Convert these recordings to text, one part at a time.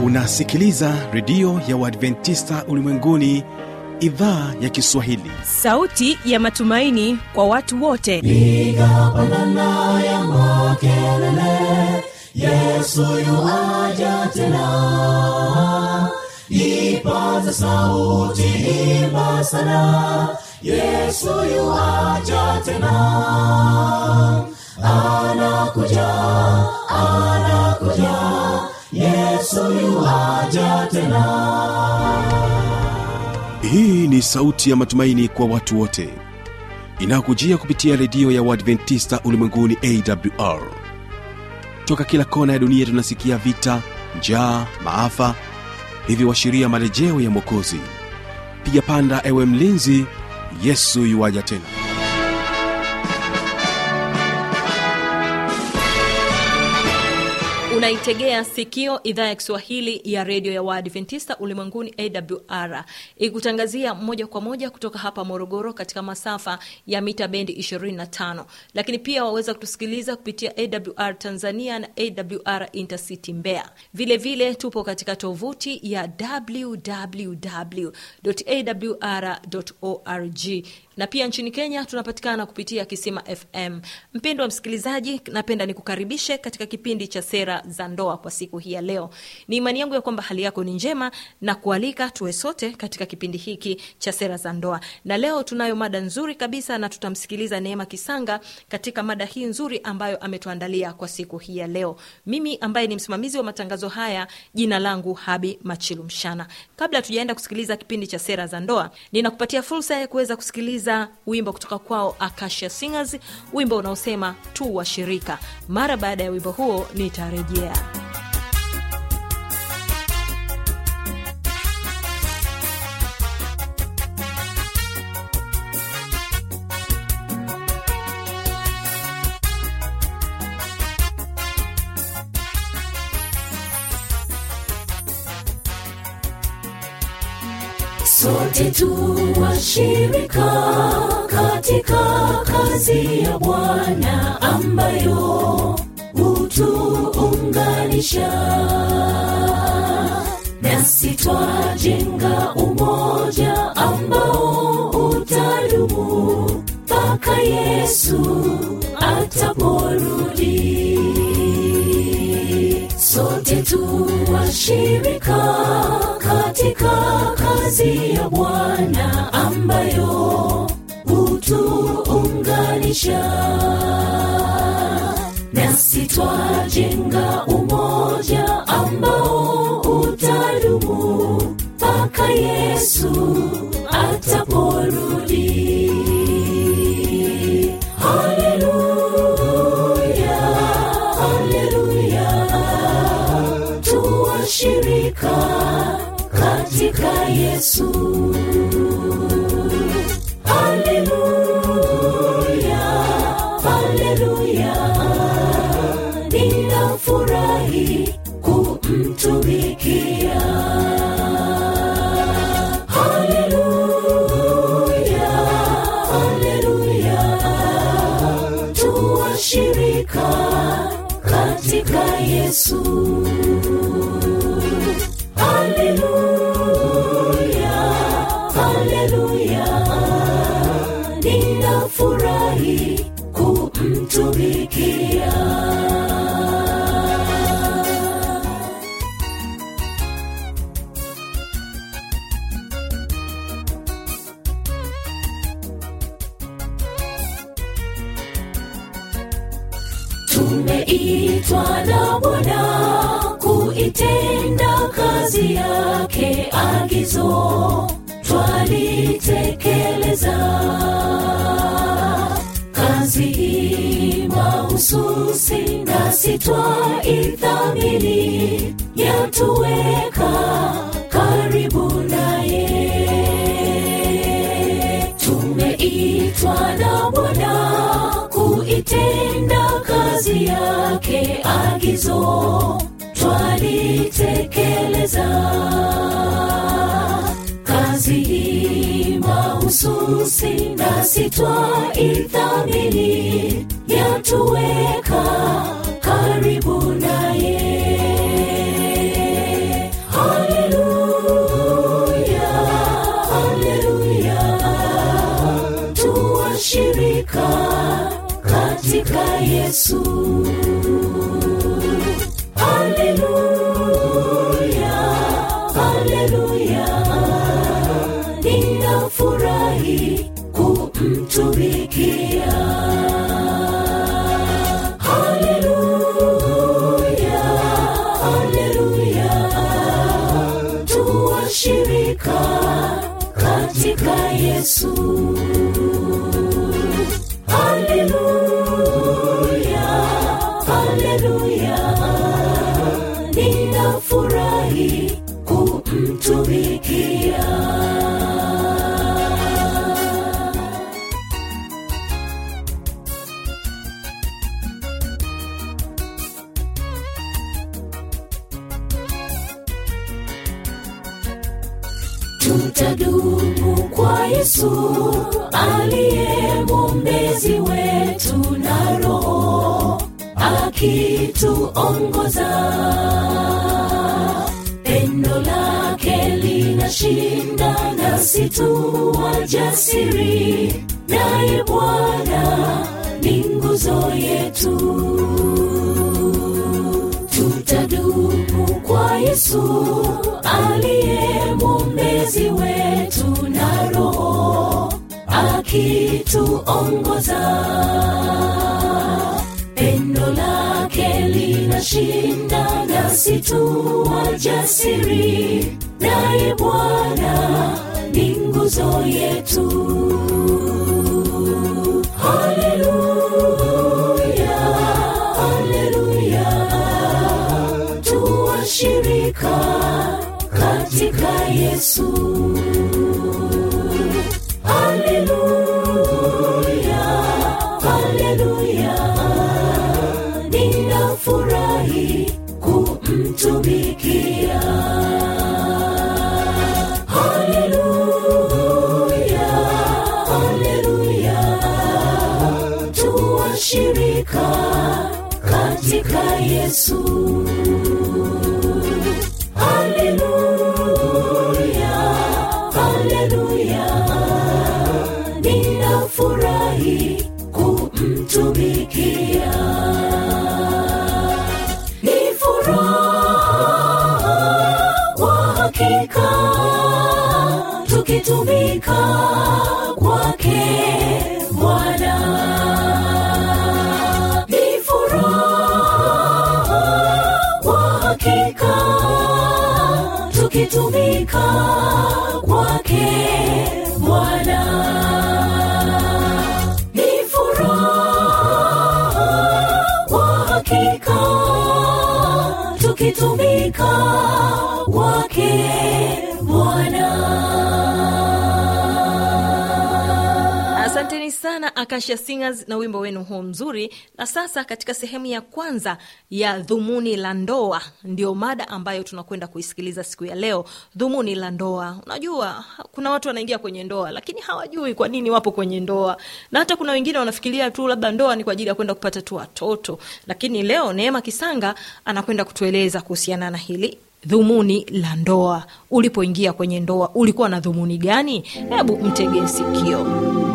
unasikiliza redio ya uadventista ulimwenguni idhaa ya kiswahili sauti ya matumaini kwa watu wote piga pandana ya makelele yesu yuaja tena ipaza sauti imba sana yesu yuaja tena anakuja anakuja yesu yuaja tena hii ni sauti ya matumaini kwa watu wote inayokujia kupitia redio ya uadventista ulimwenguni awr toka kila kona ya dunia tunasikia vita njaa maafa hivyo washiria marejeo ya mwokozi piga panda ewe mlinzi yesu yuwaja tena unaitegea sikio idhaa ya kiswahili ya redio ya waadventista ulimwenguni awr ikutangazia moja kwa moja kutoka hapa morogoro katika masafa ya mita bendi 25 lakini pia waweza kutusikiliza kupitia awr tanzania na awr intercity mbeya vile vile tupo katika tovuti ya www.awr.org na pia nchini kenya tunapatikana kupitia kisima fm mpendo wa msikilizaji napenda nikukaribishe katika kipindi cha sera za ndoa kwa siku hii ya leo ni imani yangu ya kwamba hali yako ni njema na kualika tuwe sote katika kipindi hiki cha sera za ndoa na leo tunayo mada nzuri kabisa na tutamsikiliza neema kisanga katika mada hii nzuri ambayo ametuandalia kwa siku hii ya leo mimi ambaye ni msimamizi wa matangazo haya jina langu habi machilu mshana kabla tujaenda kusikiliza kipindi cha sera za ndoa ninakupatia fursa ya kuweza kusikiliza wimbo kutoka kwao akasha singers wimbo unaosema tu washirika mara baada ya wimbo huo nitarejea sote tu washirika katika kazi ya bwana ambayo hutuunganisha nasi twajenga umoja ambao utadumu mpaka yesu ataporudi sote tu washirika katika kazi ya bwana ambayo hutuunganisha nasi twajenga umoja ambao utadumu mpaka yesu ataporudi haleluya haleluya tuwashirika katika yesu haleluya haleluya ninafurahi kumtumikia haleluya haleluya tuwashirika katika yesu haleluya haleluya ninafurahi kumtumikia tumeitwa na bwana kuitenda kazi yake agizo twalitekeleza kazi hii mahususi nasi twaithamini yatuweka karibu naye tumeitwa na bwana kuitenda kazi yake agizo twalitekeleza kazi hii mahususi nasi twaithamini yatuweka karibu naye tuwashirika katika Yesu. Haleluya, haleluya, ninafurahi kumtumikia. Haleluya, haleluya, tuwashirika katika Yesu. Haleluya, haleluya, ninafurahi kumtumikia. tutadumu kwa Yesu aliye mwombezi wetu na Roho akituongoza. Pendo lake linashinda, nasi tu wajasiri, naye Bwana ni nguzo yetu tutadumu kwa Yesu aliye mwombezi wetu na Roho akituongoza. Pendo lake linashinda, nasi tu wajasiri, naye Bwana ni nguzo yetu. Haleluya, haleluya tuwashirika katika Yesu. Haleluya, haleluya, ninafurahi kumtumikia. Haleluya, haleluya, tuwashirika katika Yesu. Haleluya, haleluya, ninafurahi kumtumikia. Ni furaha kwa hakika tukitumika kwake Bwana. Ni furaha kwa hakika tukitumika kwake Bwana. Ni furaha kwa hakika tukitumika kwake Bwana. asanteni sana akasha singers na wimbo wenu huo mzuri na sasa katika sehemu ya kwanza ya dhumuni la ndoa ndio mada ambayo tunakwenda kuisikiliza siku ya leo dhumuni la ndoa unajua kuna watu wanaingia kwenye ndoa lakini hawajui kwa nini wapo kwenye ndoa na hata kuna wengine wanafikiria tu labda ndoa ni kwa ajili ya kwenda kupata tu watoto lakini leo neema kisanga anakwenda kutueleza kuhusiana na hili dhumuni la ndoa ulipoingia kwenye ndoa ulikuwa na dhumuni gani hebu mtege sikio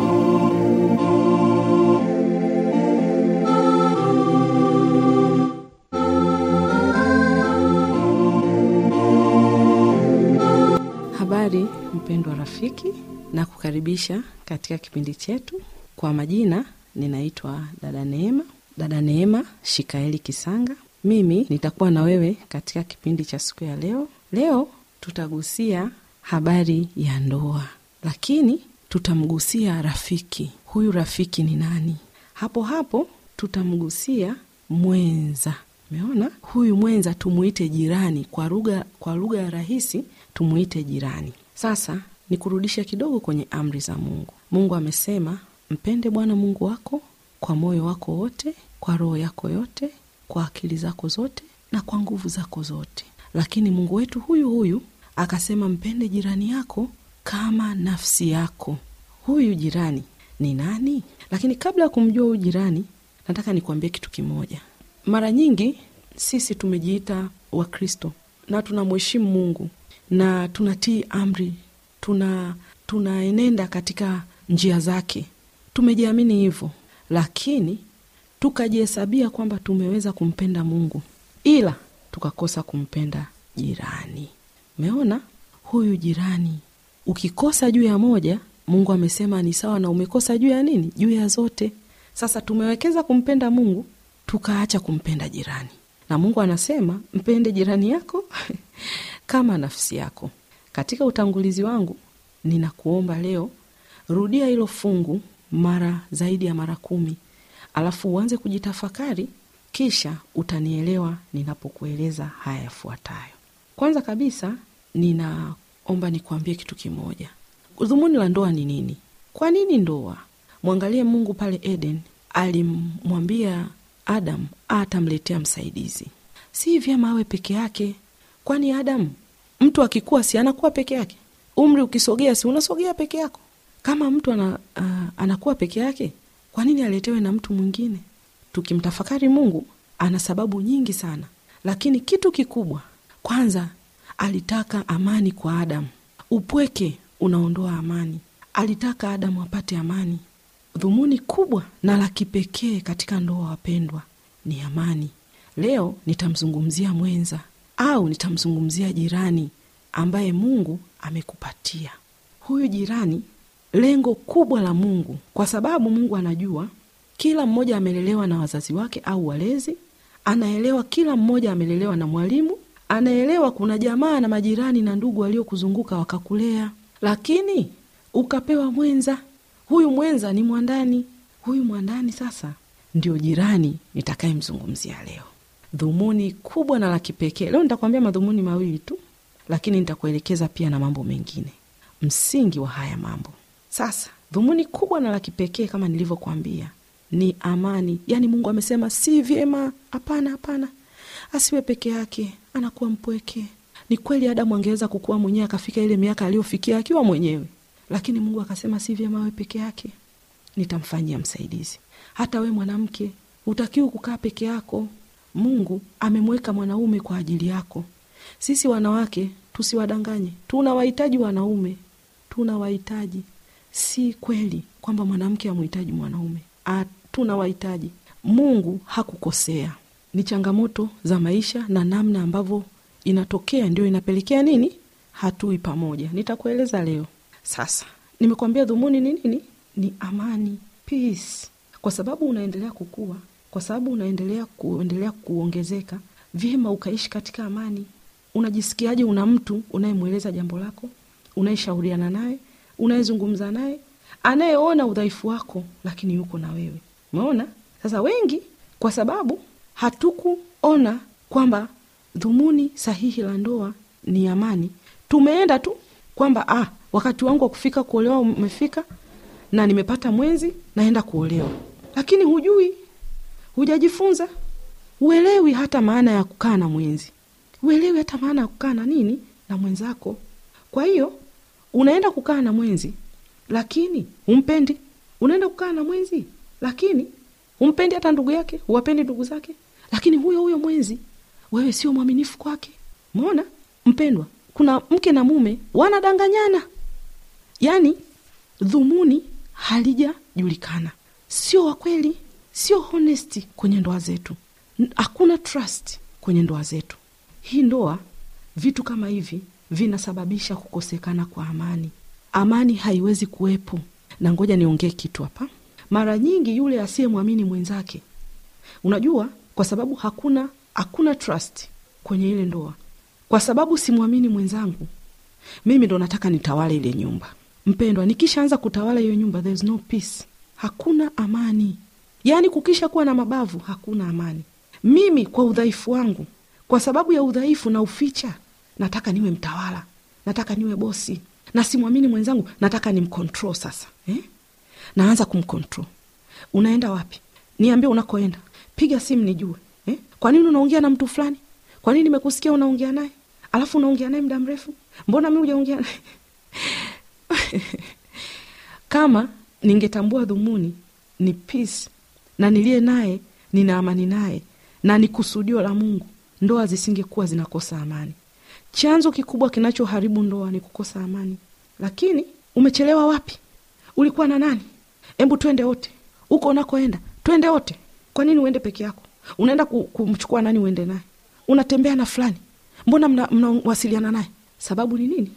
Habari mpendwa rafiki, na kukaribisha katika kipindi chetu. Kwa majina ninaitwa dada Neema, dada Neema Shikaeli Kisanga. Mimi nitakuwa na wewe katika kipindi cha siku ya leo. Leo tutagusia habari ya ndoa, lakini tutamgusia rafiki. Huyu rafiki ni nani? Hapo hapo tutamgusia mwenza. Umeona, huyu mwenza tumuite jirani, kwa lugha kwa lugha ya rahisi tumuite jirani. Sasa nikurudishe kidogo kwenye amri za Mungu. Mungu amesema mpende Bwana Mungu wako kwa moyo wako wote, kwa roho yako yote, kwa akili zako zote na kwa nguvu zako zote. Lakini Mungu wetu huyu huyu akasema mpende jirani yako kama nafsi yako. Huyu jirani ni nani? Lakini kabla ya kumjua huyu jirani, nataka nikuambie kitu kimoja. Mara nyingi sisi tumejiita Wakristo na tunamheshimu Mungu na tunatii amri, tuna tunaenenda katika njia zake, tumejiamini hivyo lakini tukajihesabia kwamba tumeweza kumpenda mungu ila tukakosa kumpenda jirani umeona huyu jirani ukikosa juu ya moja mungu amesema ni sawa na umekosa juu ya nini juu ya zote sasa tumewekeza kumpenda mungu tukaacha kumpenda jirani na mungu anasema mpende jirani yako kama nafsi yako katika utangulizi wangu ninakuomba leo rudia hilo fungu mara zaidi ya mara kumi alafu uanze kujitafakari kisha utanielewa ninapokueleza haya yafuatayo kwanza kabisa ninaomba nikuambie kitu kimoja dhumuni la ndoa ni nini kwa nini ndoa mwangalie mungu pale eden alimwambia adam atamletea msaidizi si vyema awe peke yake kwani adam mtu akikuwa si anakuwa peke yake umri ukisogea si unasogea peke yako kama mtu ana, uh, anakuwa peke yake kwa nini aletewe na mtu mwingine tukimtafakari mungu ana sababu nyingi sana lakini kitu kikubwa kwanza alitaka amani kwa adamu upweke unaondoa amani alitaka adamu apate amani dhumuni kubwa na la kipekee katika ndoa wapendwa ni amani leo nitamzungumzia mwenza au nitamzungumzia jirani ambaye mungu amekupatia huyu jirani lengo kubwa la mungu kwa sababu mungu anajua kila mmoja amelelewa na wazazi wake au walezi anaelewa kila mmoja amelelewa na mwalimu anaelewa kuna jamaa na majirani na ndugu waliokuzunguka wakakulea lakini ukapewa mwenza huyu mwenza ni mwandani huyu mwandani sasa ndio jirani nitakayemzungumzia leo dhumuni kubwa na la kipekee leo nitakwambia madhumuni mawili tu lakini nitakuelekeza pia na mambo mengine msingi wa haya mambo sasa dhumuni kubwa na la kipekee kama nilivyokwambia ni amani yaani mungu amesema si vyema hapana hapana asiwe peke yake anakuwa mpweke ni kweli adamu angeweza kukuwa mwenyewe akafika ile miaka aliyofikia akiwa mwenyewe lakini mungu akasema si vyema awe peke yake nitamfanyia msaidizi hata we mwanamke hutakiwi kukaa peke yako mungu amemweka mwanaume kwa ajili yako sisi wanawake tusiwadanganye tunawahitaji wanaume tunawahitaji si kweli kwamba mwanamke amhitaji mwanaume tunawahitaji mungu hakukosea ni changamoto za maisha na namna ambavyo inatokea ndio inapelekea nini hatui pamoja nitakueleza leo sasa nimekwambia dhumuni ni nini ni amani peace kwa sababu unaendelea kukua kwa sababu unaendelea kuendelea kuongezeka vyema ukaishi katika amani unajisikiaje una mtu unayemweleza jambo lako unayeshauriana naye unayezungumza naye anayeona udhaifu wako lakini yuko na wewe umeona sasa wengi kwa sababu hatukuona kwamba dhumuni sahihi la ndoa ni amani tumeenda tu kwamba ah, wakati wangu wa kufika kuolewa umefika na nimepata mwenzi naenda kuolewa lakini hujui hujajifunza uelewi hata maana ya kukaa na mwenzi uelewi hata maana ya kukaa na nini na mwenzako kwa hiyo unaenda kukaa na mwenzi lakini humpendi unaenda kukaa na mwenzi lakini humpendi hata ndugu yake huwapendi ndugu zake lakini huyo huyo mwenzi wewe sio mwaminifu kwake mona mpendwa kuna mke na mume wanadanganyana yaani dhumuni halijajulikana sio wakweli sio honesti kwenye ndoa zetu hakuna trust kwenye ndoa zetu hii ndoa vitu kama hivi vinasababisha kukosekana kwa amani amani haiwezi kuwepo na ngoja niongee kitu hapa mara nyingi yule asiyemwamini mwenzake unajua kwa sababu hakuna hakuna trust kwenye ile ndoa kwa sababu simwamini mwenzangu mimi ndo nataka nitawale ile nyumba mpendwa nikishaanza kutawala hiyo nyumba there's no peace hakuna amani yaani kukisha kuwa na mabavu hakuna amani mimi kwa udhaifu wangu kwa sababu ya udhaifu na uficha nataka niwe mtawala nataka niwe bosi na simwamini mwenzangu nataka nimcontrol sasa eh? naanza kumcontrol unaenda wapi niambie unakoenda piga simu nijue eh? kwa nini unaongea na mtu fulani kwa nini nimekusikia unaongea naye alafu unaongea naye muda mrefu mbona mi ujaongea naye kama ningetambua dhumuni ni peace na niliye naye nina amani naye na ni kusudio la mungu ndoa zisingekuwa zinakosa amani chanzo kikubwa kinachoharibu ndoa ni kukosa amani lakini umechelewa wapi ulikuwa na nani hebu twende wote huko unakoenda twende wote kwa nini uende peke yako unaenda ku- kumchukua nani uende naye unatembea na fulani mbona mna- mnawasiliana naye sababu ni nini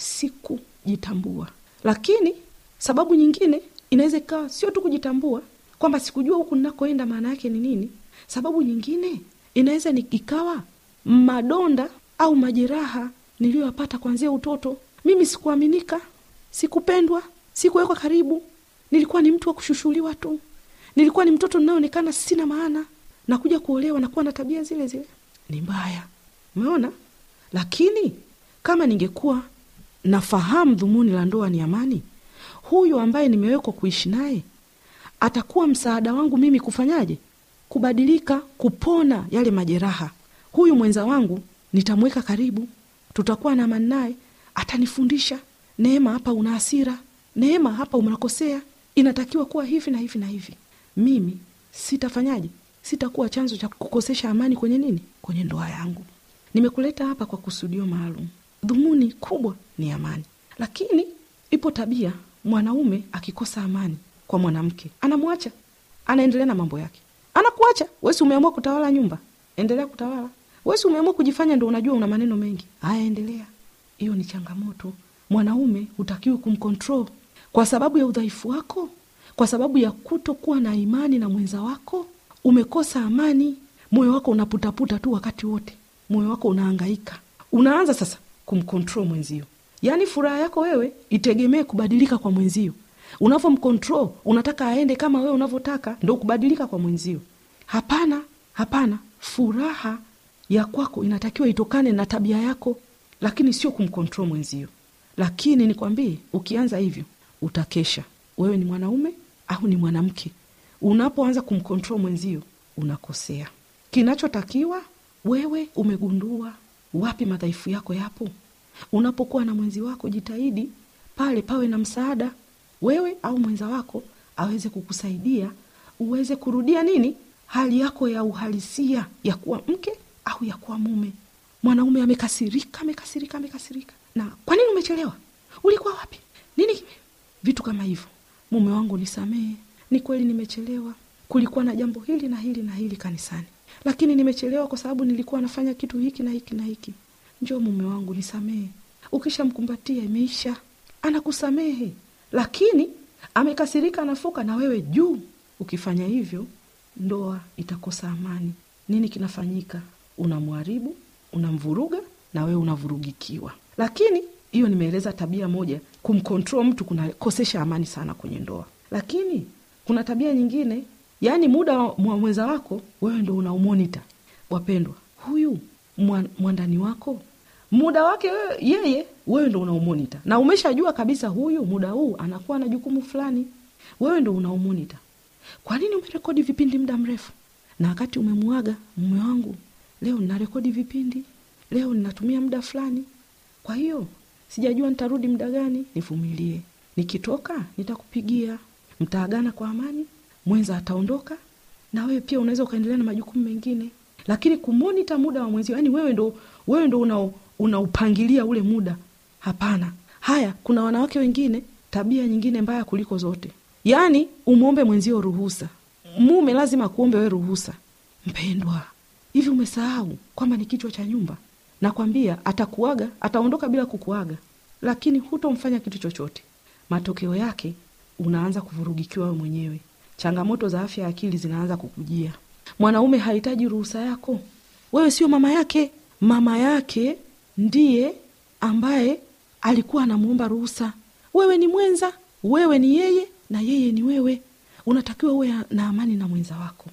sikujitambua lakini sababu nyingine inaweza ikawa sio tu kujitambua kwamba sikujua huku ninakoenda maana yake ni nini sababu nyingine inaweza ni- ikawa madonda au majeraha niliyoyapata kuanzia utoto mimi sikuaminika sikupendwa sikuwekwa karibu nilikuwa ni mtu wa kushushuliwa tu nilikuwa ni mtoto ninayoonekana sina maana na kuja kuolewa na kuwa na tabia zile zile ni mbaya umeona lakini kama ningekuwa nafahamu dhumuni la ndoa ni amani huyu ambaye nimewekwa kuishi naye atakuwa msaada wangu mimi kufanyaje kubadilika kupona yale majeraha huyu mwenza wangu nitamweka karibu tutakuwa na amani naye atanifundisha neema hapa una hasira neema hapa unakosea inatakiwa kuwa hivi na hivi na hivi mimi sitafanyaje sitakuwa chanzo cha kukosesha amani kwenye nini kwenye ndoa yangu nimekuleta hapa kwa kusudio maalum dhumuni kubwa ni amani lakini ipo tabia mwanaume akikosa amani kwa mwanamke anamwacha anaendelea na mambo yake anakuacha wesi umeamua kutawala nyumba endelea kutawala wesi umeamua kujifanya ndo unajua una maneno mengi haya endelea hiyo ni changamoto mwanaume hutakiwi kumcontrol kwa sababu ya udhaifu wako kwa sababu ya kutokuwa na imani na mwenza wako umekosa amani moyo wako unaputaputa tu wakati wote moyo wako unaangaika unaanza sasa kumcontrol mwenzio yaani furaha yako wewe itegemee kubadilika kwa mwenzio unavyomcontrol unataka aende kama wewe unavyotaka ndo kubadilika kwa mwenzio hapana hapana furaha ya kwako inatakiwa itokane na tabia yako lakini sio kumcontrol mwenzio lakini nikwambie ukianza hivyo utakesha wewe ni mwanaume au ni mwanamke unapoanza kumcontrol mwenzio unakosea kinachotakiwa wewe umegundua wapi madhaifu yako yapo unapokuwa na mwenzi wako jitahidi pale pawe na msaada wewe au mwenza wako aweze kukusaidia uweze kurudia nini hali yako ya uhalisia ya kuwa mke au ya kuwa mume mwanaume amekasirika amekasirika amekasirika na kwa nini umechelewa ulikuwa wapi nini kime vitu kama hivyo mume wangu nisamehe ni kweli nimechelewa kulikuwa na jambo hili na hili na hili kanisani lakini nimechelewa kwa sababu nilikuwa nafanya kitu hiki na hiki na hiki njoo mume wangu nisamehe ukishamkumbatia imeisha anakusamehe lakini amekasirika anafuka na wewe juu ukifanya hivyo ndoa itakosa amani nini kinafanyika unamharibu unamvuruga na wewe unavurugikiwa lakini hiyo nimeeleza tabia moja kumcontrol mtu kunakosesha amani sana kwenye ndoa lakini kuna tabia nyingine yaani muda wa mwa- mwenza wako wewe ndo unaumonita wapendwa huyu mwa- mwandani wako muda wake wewe, yeye wewe ndo unaumonita na umeshajua kabisa huyu muda huu anakuwa na jukumu fulani wewe ndo unaumonita kwa nini umerekodi vipindi muda mrefu na wakati umemwaga mume wangu leo ninarekodi vipindi leo ninatumia muda fulani kwa hiyo sijajua nitarudi muda gani nivumilie nikitoka nitakupigia mtaagana kwa amani mwenza ataondoka na wewe pia unaweza ukaendelea na majukumu mengine lakini kumonita muda wa mwenzio yani wewe ndo wewe ndo una unaupangilia ule muda hapana haya kuna wanawake wengine tabia nyingine mbaya kuliko zote yaani umwombe mwenzio ruhusa mume lazima akuombe we ruhusa mpendwa hivi umesahau kwamba ni kichwa cha nyumba nakwambia atakuaga ataondoka bila kukuaga lakini hutomfanya kitu chochote matokeo yake unaanza kuvurugikiwa wewe mwenyewe changamoto za afya ya akili zinaanza kukujia mwanaume hahitaji ruhusa yako wewe sio mama yake mama yake ndiye ambaye alikuwa anamwomba ruhusa wewe ni mwenza wewe ni yeye na yeye ni wewe unatakiwa uwe na amani na mwenza wako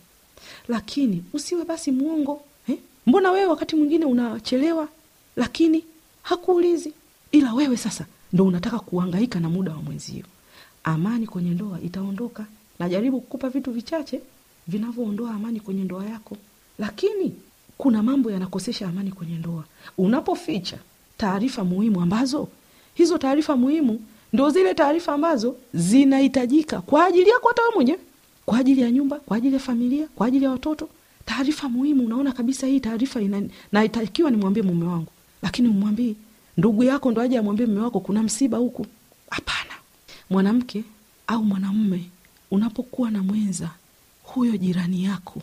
lakini usiwe basi mwongo eh? mbona wewe wakati mwingine unachelewa lakini hakuulizi ila wewe sasa ndo unataka kuangaika na muda wa mwenzio amani kwenye ndoa itaondoka najaribu kukupa vitu vichache vinavyoondoa amani kwenye ndoa yako lakini kuna mambo yanakosesha amani kwenye ndoa unapoficha taarifa muhimu ambazo hizo taarifa muhimu ndo zile taarifa ambazo zinahitajika kwa ajili yako hata wewe mwenyewe kwa ajili ya nyumba kwa ajili ya familia kwa ajili ya watoto taarifa muhimu unaona kabisa hii taarifa ina- naitakiwa nimwambie mume wangu lakini umwambii ndugu yako ndo aje amwambie mume wako kuna msiba huku hapana mwanamke au mwanamume unapokuwa na mwenza huyo jirani yako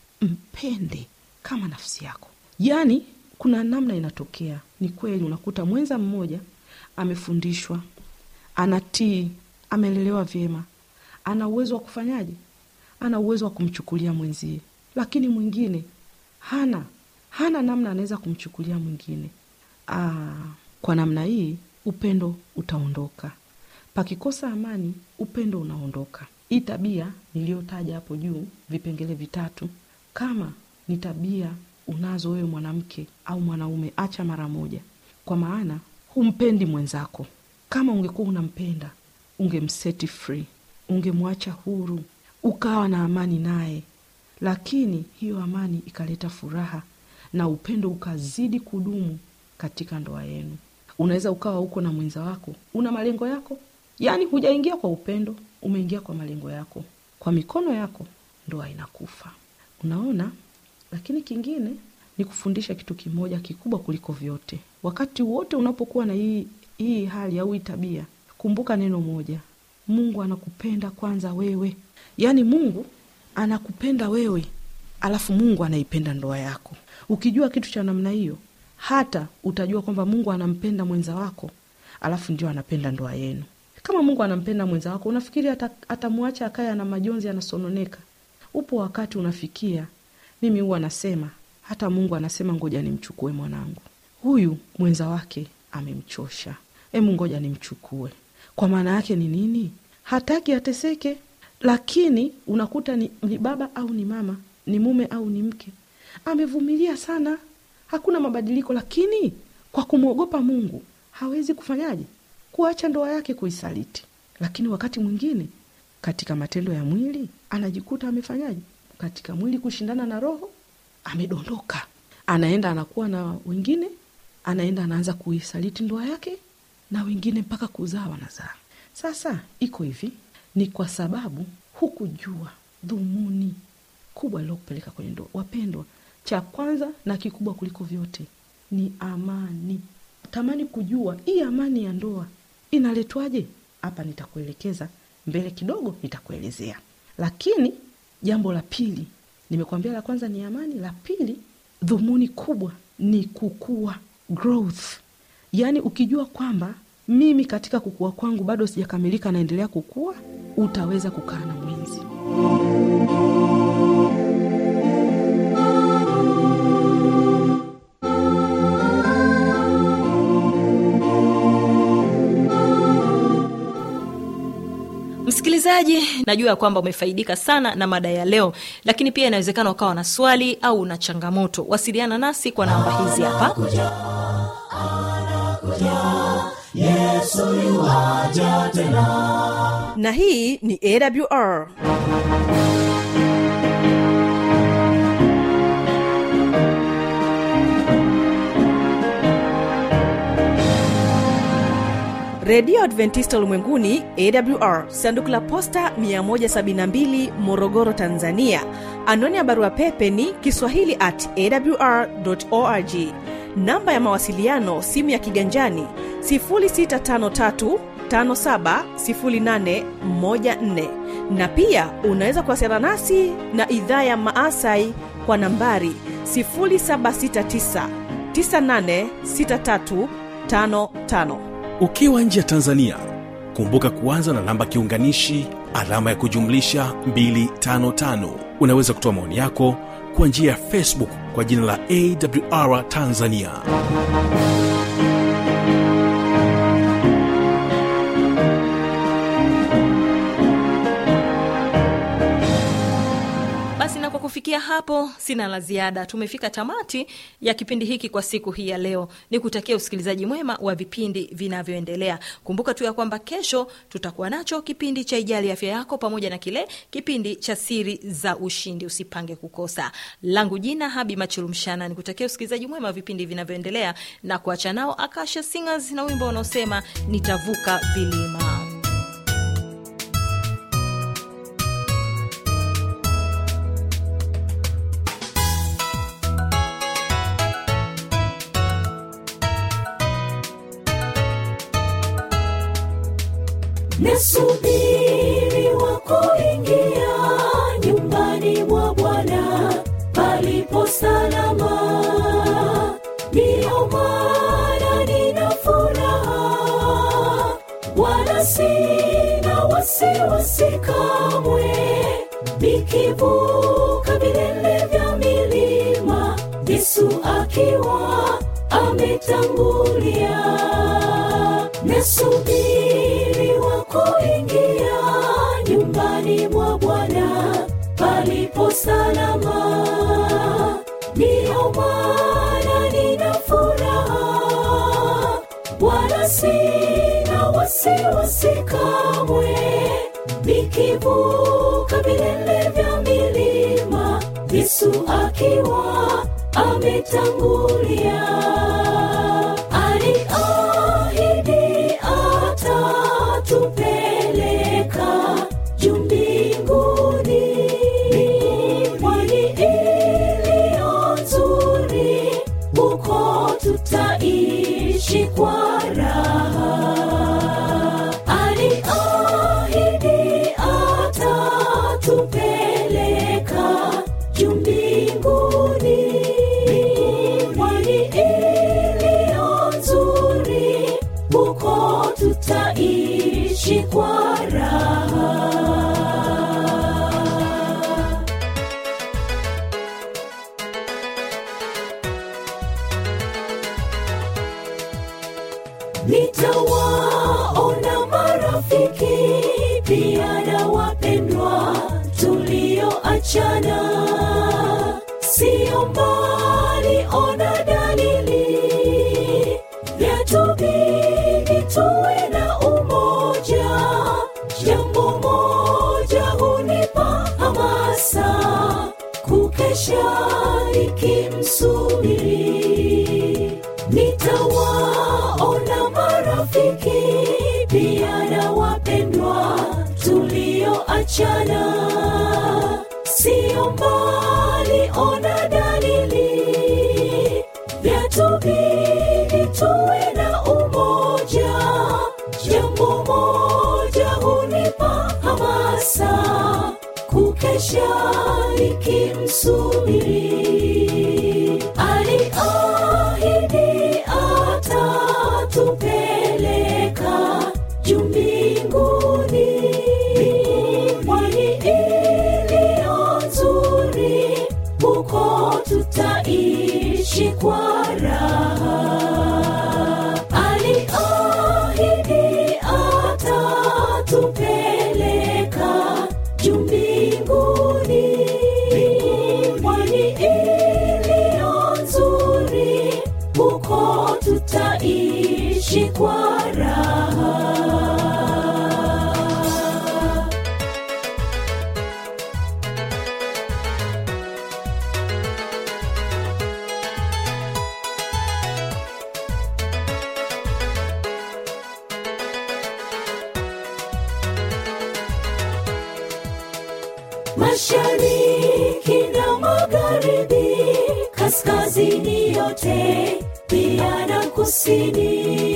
mpende kama nafsi yako yaani kuna namna inatokea ni kweli unakuta mwenza mmoja amefundishwa anatii amelelewa vyema ana uwezo wa kufanyaje ana uwezo wa kumchukulia mwenzie lakini mwingine hana hana namna anaweza kumchukulia mwingine Aa, kwa namna hii upendo utaondoka pakikosa amani upendo unaondoka hii tabia niliyotaja hapo juu vipengele vitatu kama ni tabia unazo wewe mwanamke au mwanaume acha mara moja kwa maana humpendi mwenzako kama ungekuwa unampenda ungemseti free ungemwacha huru ukawa na amani naye lakini hiyo amani ikaleta furaha na upendo ukazidi kudumu katika ndoa yenu unaweza ukawa huko na mwenza wako una malengo yako yaani hujaingia kwa upendo umeingia kwa malengo yako kwa mikono yako ndoa inakufa unaona lakini kingine ni kufundisha kitu kimoja kikubwa kuliko vyote wakati wote unapokuwa na hii, hii hali au hii tabia kumbuka neno moja mungu anakupenda kwanza wewe yaani mungu anakupenda wewe alafu mungu anaipenda ndoa yako ukijua kitu cha namna hiyo hata utajua kwamba mungu anampenda mwenza wako alafu ndio anapenda ndoa yenu kama mungu anampenda mwenza wako unafikiri ata- atamwacha akaye ana majonzi anasononeka upo wakati unafikia mimi huwa nasema hata mungu anasema ngoja nimchukue mwanangu huyu mwenza wake amemchosha emu ngoja nimchukue kwa maana yake ni nini hataki ateseke lakini unakuta ni, ni baba au ni mama ni mume au ni mke amevumilia sana hakuna mabadiliko lakini kwa kumwogopa mungu hawezi kufanyaje kuacha ndoa yake kuisaliti lakini wakati mwingine katika matendo ya mwili anajikuta amefanyaje katika mwili kushindana na roho amedondoka anaenda anakuwa na wengine anaenda anaanza kuisaliti ndoa yake na wengine mpaka kuzaa wanazaa sasa iko hivi ni kwa sababu hukujua dhumuni kubwa lilokupeleka kwenye ndoa wapendwa cha kwanza na kikubwa kuliko vyote ni amani tamani kujua hii amani ya ndoa inaletwaje hapa nitakuelekeza mbele kidogo nitakuelezea lakini jambo la pili nimekuambia la kwanza ni amani la pili dhumuni kubwa ni kukua growth yaani ukijua kwamba mimi katika kukua kwangu bado sijakamilika naendelea kukua utaweza kukaa na mwenzi msikilizaji najua ya kwamba umefaidika sana na mada ya leo lakini pia inawezekana ukawa na swali au una changamoto wasiliana nasi kwa namba hizi hapa na hii ni awr redio adventista ulimwenguni awr sanduku la posta 172 morogoro tanzania anwani ya barua pepe ni kiswahili at awr org namba ya mawasiliano simu ya kiganjani 653 570814 na pia unaweza kuwasiliana nasi na idhaa ya maasai kwa nambari 769 986355 ukiwa nje ya tanzania kumbuka kuanza na namba kiunganishi alama ya kujumlisha 255 unaweza kutoa maoni yako kwa njia ya facebook kwa jina la awr tanzania basi na kwa kufikia hapo sina la ziada tumefika tamati ya kipindi hiki kwa siku hii ya leo ni kutakia usikilizaji mwema wa vipindi vinavyoendelea kumbuka tu ya kwamba kesho tutakuwa nacho kipindi cha ijali afya yako pamoja na kile kipindi cha siri za ushindi usipange kukosa langu jina habi machilumshana ni kutakia usikilizaji mwema wa vipindi vinavyoendelea na kuacha nao akasha singers na wimbo unaosema nitavuka vilima nasubiri wako ingi palipo salama ndiyo maana nina furaha wala sina wasiwasi kamwe nikivuka vilele vya milima yesu akiwa ametangulia nasubiri wa kuingia nyumbani mwa bwana palipo salama ndiyo maana nina furaha wala sina wasiwasi kamwe nikivuka vilele vya milima yesu akiwa ametangulia aliahidi atatupeleka juu mbinguni pwani iliyo nzuri huko tutaishi kwa raha aliahidi atatupeleka juu mbinguni pwani iliyo nzuri huko tutaishi kwa raha nitawaona marafiki pia na wapendwa tulioachana sio mbali ona dalili yatubidi tuwe na umoja jambo moja hunipa hamasa kukesha nikimsubiri nitawaona marafiki pia na wapendwa tulioachana sio mbali ona dalili yatubidi tuwe na umoja jambo moja hunipa hamasa kukesha nikimsubiri aliahidi atatupeleka juu mbinguni pwani iliyo nzuri huko tutaishi kwa raha aliahidi atatupeleka juu mbinguni pwani iliyo nzuri huko tutaishi kwa raha mashariki na magharibi kaskazini yote pia na kusini